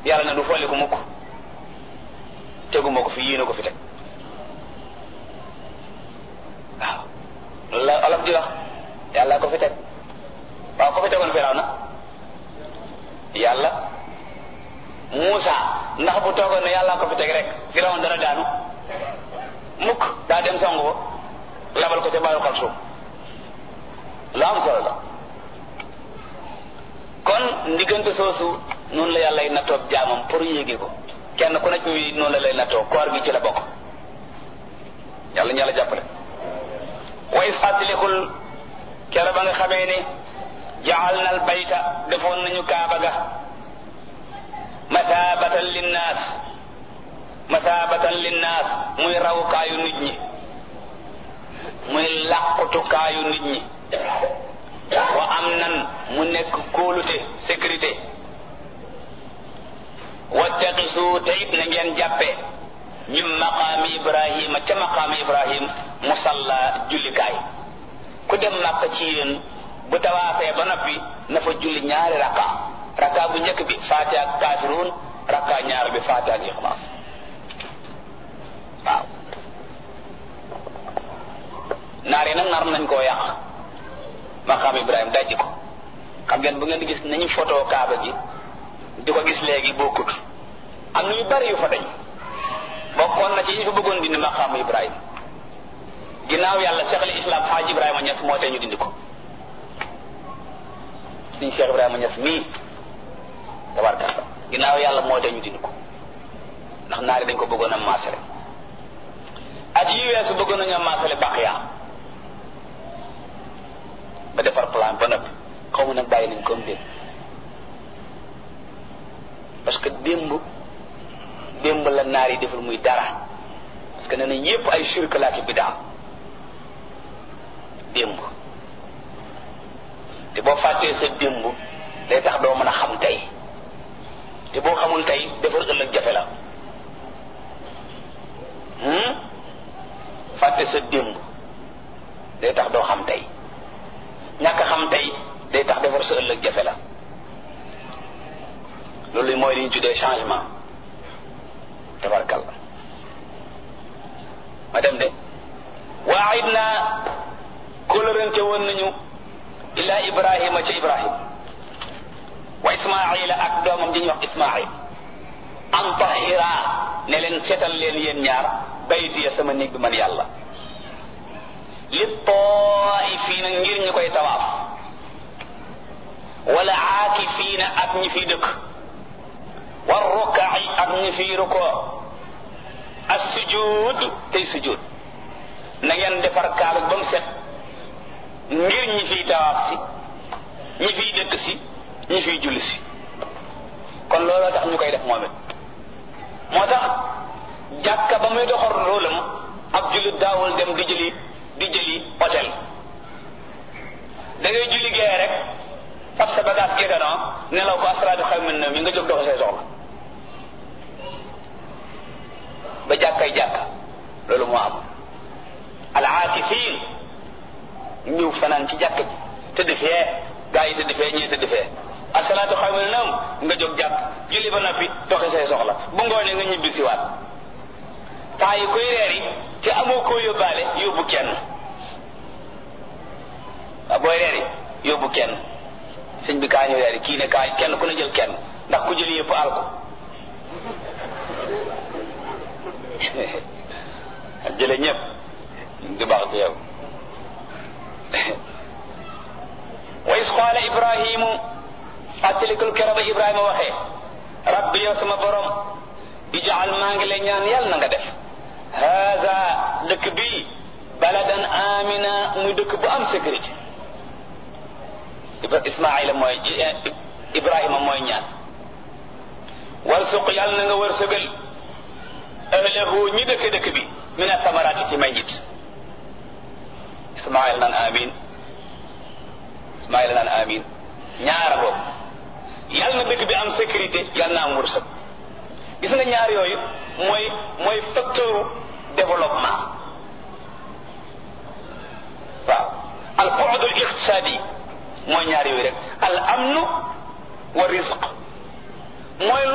yàlla na du folli ko mukk teguma ko fi yéene ko fi teg waaw loolu la olof di wax yàlla ko fi teg waaw ko fi tegoon firaw na yàlla Muusa ndax bu toogoon ne yàlla ko fi teg rek firaw dana daanu mukk daa dem songu ko labal ko ca bàyyi xal suuf lu am solo la kon ndiggante soosu noonu la yàlla ay nattoo jaamam pour yéege ko kenn ku nekk ñuy noonu la lay nattoo koor gi ci la bokk yàlla ñu yàlla jàppale way fàttalikul kere ba nga xamee ne jaal na al bayta defoon nañu kaaba ga masaabatan linnaas masaabatan linnaas muy rawukaayu nit ñi muy làqutukaayu nit ñi wa am nan mu nekk kóolute sécurité wattaqisu te it na ngeen jàppe min maqaami ibrahima ca maqaami ibrahim musalla jullikaay ku dem màkk ci yéen bu tawaafee ba noppi na fa julli ñaari rakka rakka bu njëkk bi faatiha ak kaafiruun rakka ñaar bi faatiha ak ixlaas waaw naar yi nag nar nañ koo yàq maqaam ibrahim dajji ko xam ngeen bu ngeen di gis nañu photo kaaba gi di ko gis léegi bokkut am na yu bari yu fa dañ bokkoon na ci ñu fa bëggoon dindi maqaamu ibrahim ginnaaw yàlla cheikh al islam xaaj ibrahima ñes moo tee ñu dindi ko suñ cheikh ibrahima ñes mii tabarkalla ginnaaw yàlla moo tee ñu dindi ko ndax naari dañ ko bëggoon a maasale at yi weesu bëggoon nañu a maasale baqiya ba defar plan ba noppi xaw ma nag bàyyi nañ comme déet parce que démb démb la naar yi deful muy dara parce que nee nañ yépp ay shirk laa ki bidaa démb te boo fàttee sa démb day tax doo mën a xam tey te boo xamul tey defar ëllëg jafe la fàtte sa démb day tax doo xam tey ñàkk xam tey day tax defar sa ëllëg jafe la loolu mooy li ñu tuddee changement tabarkalla ma dem de waayit naa kóllërante woon nañu ila ibrahima ca ibrahim wa ismaila ak doomam di ñuy wax ismail an tahira ne leen seetal leen yéen ñaar baytiya sama néeg bi man yàlla li taifiina ngir ñu koy tawaaf wala aakifiina ak ñi fiy dëkk war rukaai ak ñi fiy rukoo as sujud tey sujud na ngeen defar kaaba ba mu set ngir ñi fiy tawaaf si ñi fiy dëkk si ñi fiy julli si kon looloo tax ñu koy def moom it moo tax jàkka ba muy doxal rôlam ab jullit daawul dem di jëli di jëli hôtel da ngay julli gee rek fab sa bagage géganoo nelaw ko asraadu xaw min na mi nga jóg dox say soxla ba jàkkay jàkka loolu moo am al aakifin ñëw fanaan ci jàkk ji tëdd fee gaa yi tëdd fee ñii tëdd fee asalaatu xaw min naam nga jóg jàkk julli ba noppi doxi say soxla bu ngoonee nga ñibbi siwaat temps yi koy reer yi te amoo koo yóbbaale yóbbu kenn waaw booy reer yi yóbbu kenn sëñ bi kaa ñu reer yi kii ne kaa kenn ku ne jël kenn ndax ku jël yëpp al ko jële ñëpp du baax ci yow wa is qaala ibrahimu fàttalikul kero ba ibrahima waxee rabbi yow sama borom ijaal maa ngi lay ñaan yàlla na nga def haza dëkk bii baladan amina muy dëkk bu am sécurité ismaila mooy ibrahima mooy ñaan warsuq yàlla na nga wërsëgal ahlahu ñi dëkk dëkk bi min atamaraati ci may njit ismaila naan amin ismaila naan amin ñaara boobu yàlla na dëkk bi am sécurité yàlla na am wërsëg gis nga ñaar yooyu mooy mooy facteur développement waaw al bu'd al iqtisadi mooy ñaar yooyu rek al amnu wa rizq mooy